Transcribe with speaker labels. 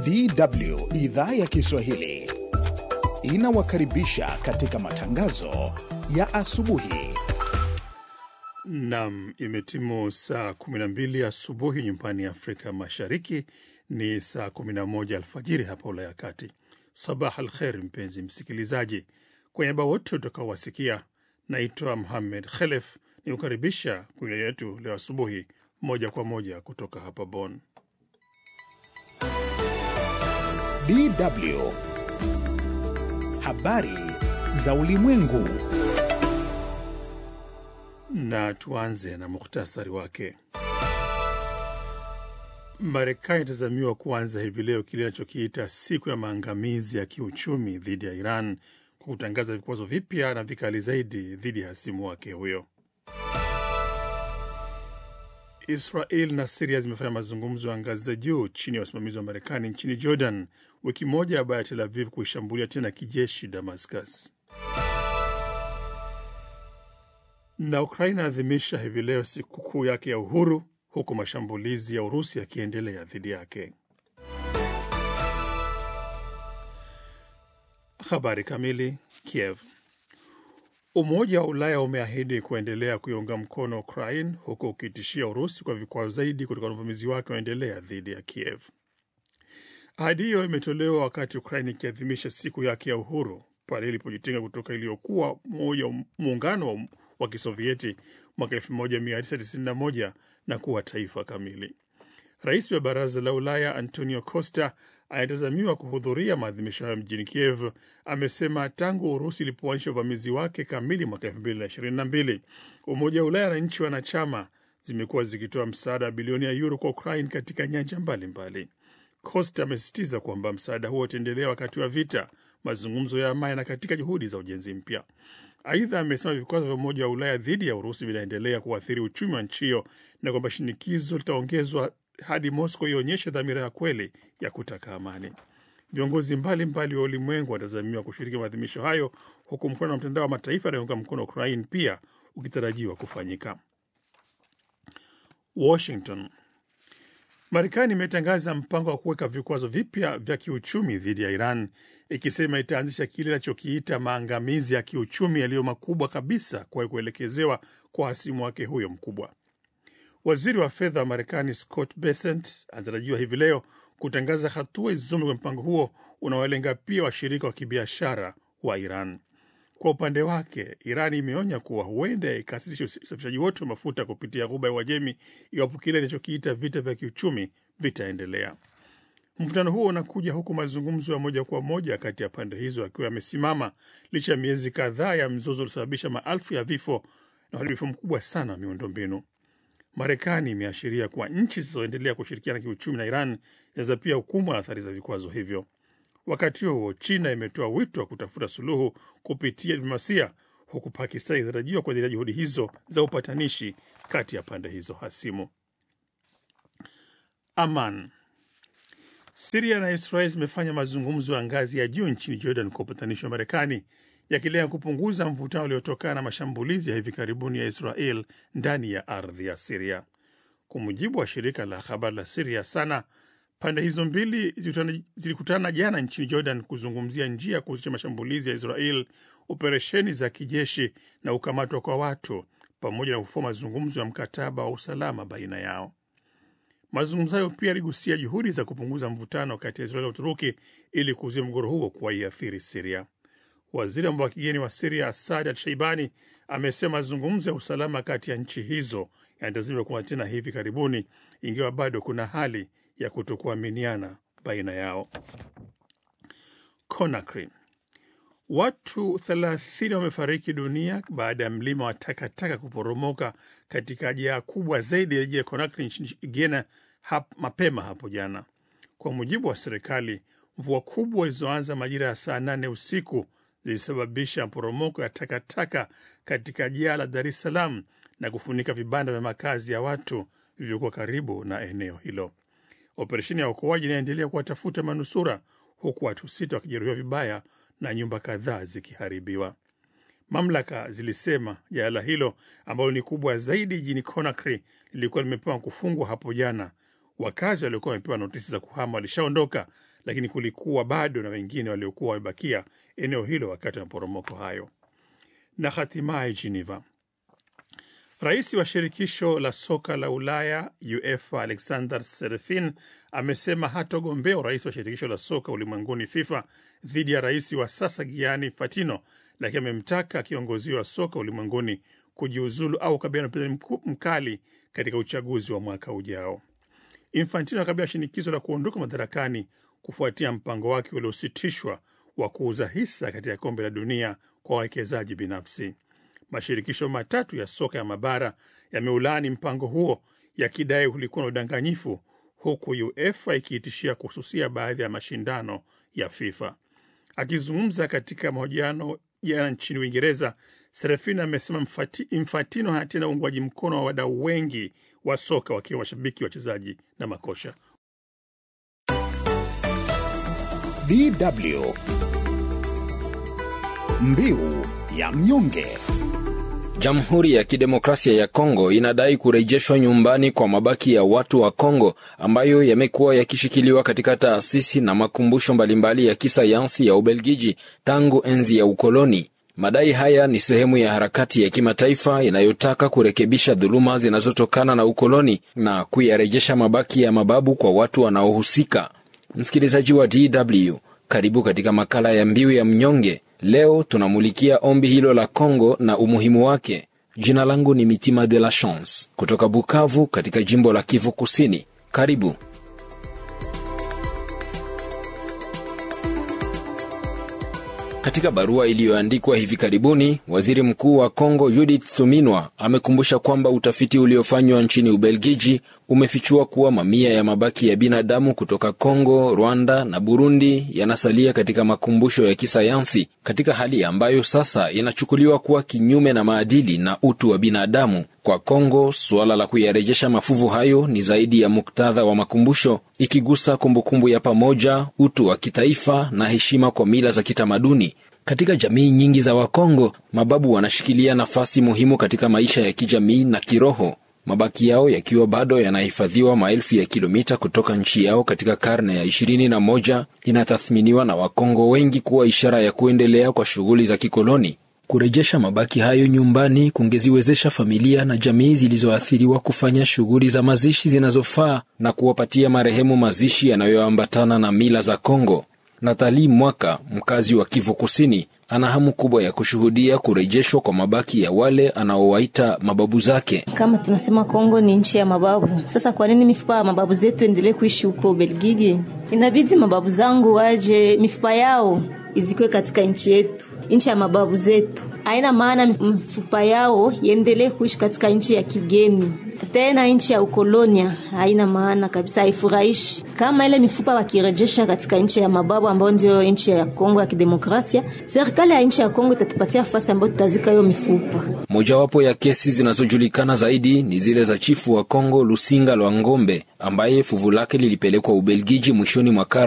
Speaker 1: DW idhaa ya Kiswahili inawakaribisha katika matangazo ya asubuhi.
Speaker 2: Nam, imetimu saa 12 asubuhi nyumbani Afrika Mashariki, ni saa 11 alfajiri hapa Ulaya ya Kati. Sabah al kher, mpenzi msikilizaji, kwa niaba wote utakaowasikia, naitwa Muhammed Khelef ni kukaribisha kwenye yetu leo asubuhi, moja kwa moja kutoka hapa Bonn.
Speaker 1: DW habari za ulimwengu.
Speaker 2: Na tuanze na muhtasari wake. Marekani itazamiwa kuanza hivi leo kile inachokiita siku ya maangamizi ya kiuchumi dhidi ya Iran kwa kutangaza vikwazo vipya na vikali zaidi dhidi ya hasimu wake huyo. Israel na Siria zimefanya mazungumzo ya ngazi za juu chini ya usimamizi wa Marekani nchini Jordan, wiki moja baada ya Tel Aviv kuishambulia tena kijeshi Damascus. Na Ukraina inaadhimisha hivi leo sikukuu yake ya uhuru huku mashambulizi ya Urusi yakiendelea dhidi yake. Habari kamili. Kiev. Umoja wa Ulaya umeahidi kuendelea kuiunga mkono Ukraine huku ukitishia Urusi kwa vikwazo zaidi kutokana na uvamizi wake unaendelea dhidi ya Kiev. Ahadi hiyo imetolewa wakati Ukraine ikiadhimisha siku yake ya uhuru pale ilipojitenga kutoka iliyokuwa moja muungano wa, wa Kisovieti mwaka 1991 na kuwa taifa kamili. Rais wa Baraza la Ulaya Antonio Costa anayetazamiwa kuhudhuria maadhimisho hayo mjini Kiev amesema tangu Urusi ilipoanzisha uvamizi wake kamili mwaka 2022 Umoja wa Ulaya na nchi wanachama zimekuwa zikitoa msaada wa bilioni ya yuro kwa Ukraine katika nyanja mbalimbali. Costa amesisitiza kwamba msaada huo utaendelea wakati wa vita, mazungumzo ya amani na katika juhudi za ujenzi mpya. Aidha, amesema vikwazo vya Umoja wa Ulaya dhidi ya Urusi vinaendelea kuathiri uchumi wa nchi hiyo na kwamba shinikizo litaongezwa hadi Moscow ionyeshe dhamira ya kweli ya kutaka amani. Viongozi mbalimbali wa ulimwengu wanatazamiwa kushiriki maadhimisho hayo, huku mkutano wa mtandao wa mataifa yanayounga mkono Ukraine pia ukitarajiwa kufanyika. Washington. Marekani imetangaza mpango wa kuweka vikwazo vipya vya kiuchumi dhidi ya Iran, ikisema itaanzisha kile inachokiita maangamizi ya kiuchumi yaliyo makubwa kabisa kwa kuelekezewa kwa hasimu wake huyo mkubwa. Waziri wa fedha wa Marekani Scott Bessent anatarajiwa hivi leo kutangaza hatua izome kwenye mpango huo unaolenga pia washirika wa kibiashara wa Iran. Kwa upande wake, Iran imeonya kuwa huenda ikasitisha usafirishaji wote wa mafuta kupitia Ghuba ya Uajemi iwapo kile inachokiita vita vya kiuchumi vitaendelea. Mvutano huo unakuja huku mazungumzo ya moja kwa moja kati ya pande hizo akiwa yamesimama licha ya miezi kadhaa ya mzozo uliosababisha maelfu ya vifo na uharibifu mkubwa sana wa miundombinu. Marekani imeashiria kuwa nchi zilizoendelea kushirikiana kiuchumi na Iran zinaweza pia hukumbwa na athari za vikwazo hivyo. Wakati huo huo, China imetoa wito wa kutafuta suluhu kupitia diplomasia, huku Pakistan ikitarajiwa kuendelea juhudi hizo za upatanishi kati ya pande hizo hasimu. Aman. Siria na Israel zimefanya mazungumzo ya ngazi ya juu nchini Jordan kwa upatanishi wa Marekani yakilenga kupunguza mvutano uliotokana na mashambulizi ya hivi karibuni ya Israel ndani ya ardhi ya Siria. Kwa mujibu wa shirika la habari la Siria Sana, pande hizo mbili zilikutana jana nchini Jordan kuzungumzia njia ya kuhusisha mashambulizi ya Israel, operesheni za kijeshi na ukamatwa kwa watu, pamoja na kufua mazungumzo ya mkataba wa usalama baina yao. Mazungumzo hayo pia yaligusia juhudi za kupunguza mvutano kati ya Israel na Uturuki ili kuzuia mgogoro huo kuwaiathiri Siria. Waziri wa mambo ya kigeni wa Siria Asad Al Sheibani amesema mazungumzo ya usalama kati ya nchi hizo yanatazamiwa kuwa tena hivi karibuni, ingawa bado kuna hali ya kutokuaminiana baina yao. Conakry, watu 30 wamefariki dunia baada ya mlima wa takataka kuporomoka katika jaa kubwa zaidi ya jiji la Conakry nchini Guinea hap, mapema hapo jana, kwa mujibu wa serikali. Mvua kubwa zilizoanza majira ya saa nane usiku zilisababisha maporomoko ya takataka katika jaa la Dar es Salaam na kufunika vibanda vya makazi ya watu vilivyokuwa karibu na eneo hilo. Operesheni ya uokoaji inaendelea kuwatafuta manusura, huku watu sita wakijeruhiwa vibaya na nyumba kadhaa zikiharibiwa. Mamlaka zilisema jala hilo ambalo ni kubwa zaidi jijini Conakry lilikuwa limepewa kufungwa hapo jana. Wakazi waliokuwa wamepewa notisi za kuhama walishaondoka, lakini kulikuwa bado na wengine waliokuwa wamebakia eneo hilo wakati wa maporomoko hayo. Na hatimaye Geneva, rais wa shirikisho la soka la Ulaya UEFA Alexander Serefin amesema hatogombea urais wa shirikisho la soka ulimwenguni FIFA dhidi ya rais wa sasa Gianni Infantino, lakini amemtaka kiongozi wa soka ulimwenguni kujiuzulu au kukabiliana na upinzani mkali katika uchaguzi wa mwaka ujao. Infantino akabiliwa shinikizo la kuondoka madarakani kufuatia mpango wake uliositishwa wa kuuza hisa katika kombe la dunia kwa wawekezaji binafsi. Mashirikisho matatu ya soka ya mabara yameulaani mpango huo yakidai ulikuwa na udanganyifu, huku UEFA ikiitishia kuhususia baadhi ya mashindano ya FIFA. Akizungumza katika mahojiano jana nchini Uingereza, Serafina amesema Infantino hana tena uungwaji mkono wa wadau wengi wa soka wakiwa mashabiki, wachezaji na makosha.
Speaker 1: DW Mbiu ya mnyonge.
Speaker 3: Jamhuri ya Kidemokrasia ya Kongo inadai kurejeshwa nyumbani kwa mabaki ya watu wa Kongo ambayo yamekuwa yakishikiliwa katika taasisi na makumbusho mbalimbali ya kisayansi ya Ubelgiji tangu enzi ya ukoloni. Madai haya ni sehemu ya harakati ya kimataifa inayotaka kurekebisha dhuluma zinazotokana na ukoloni na kuyarejesha mabaki ya mababu kwa watu wanaohusika. Msikilizaji wa DW, karibu katika makala ya Mbiu ya Mnyonge. Leo tunamulikia ombi hilo la Kongo na umuhimu wake. Jina langu ni Mitima de la Chance kutoka Bukavu katika jimbo la Kivu Kusini. Karibu. Katika barua iliyoandikwa hivi karibuni, waziri mkuu wa Kongo Judith Suminwa amekumbusha kwamba utafiti uliofanywa nchini Ubelgiji umefichua kuwa mamia ya mabaki ya binadamu kutoka Kongo, Rwanda na Burundi yanasalia katika makumbusho ya kisayansi katika hali ambayo sasa inachukuliwa kuwa kinyume na maadili na utu wa binadamu. Kwa Kongo, suala la kuyarejesha mafuvu hayo ni zaidi ya muktadha wa makumbusho, ikigusa kumbukumbu ya pamoja, utu wa kitaifa na heshima kwa mila za kitamaduni. Katika jamii nyingi za Wakongo, mababu wanashikilia nafasi muhimu katika maisha ya kijamii na kiroho, mabaki yao yakiwa bado yanahifadhiwa maelfu ya kilomita kutoka nchi yao katika karne ya ishirini na moja inatathminiwa na Wakongo wengi kuwa ishara ya kuendelea kwa shughuli za kikoloni. Kurejesha mabaki hayo nyumbani kungeziwezesha familia na jamii zilizoathiriwa kufanya shughuli za mazishi zinazofaa na kuwapatia marehemu mazishi yanayoambatana na mila za Kongo. Nathali Mwaka, mkazi wa Kivu Kusini, ana hamu kubwa ya kushuhudia kurejeshwa kwa mabaki ya wale anaowaita mababu zake.
Speaker 4: Kama tunasema Kongo ni nchi ya mababu, sasa kwa nini mifupa ya mababu zetu endelee kuishi huko Belgiji? Inabidi mababu zangu waje, mifupa yao izikwe katika nchi yetu, nchi ya mababu zetu. Haina maana mifupa yao iendelee kuishi katika nchi ya kigeni, tena nchi ya ukolonia. Haina maana kabisa, haifurahishi. Kama ile mifupa wakirejesha katika nchi ya mababu ambayo ndio nchi ya Kongo ya Kidemokrasia, serikali ya nchi ya Kongo itatupatia nafasi ambayo tutazika hiyo mifupa.
Speaker 3: Mojawapo ya kesi zinazojulikana zaidi ni zile za chifu wa Kongo Lusinga Lwa Ngombe ambaye fuvu lake lilipelekwa Ubelgiji mwishoni mwa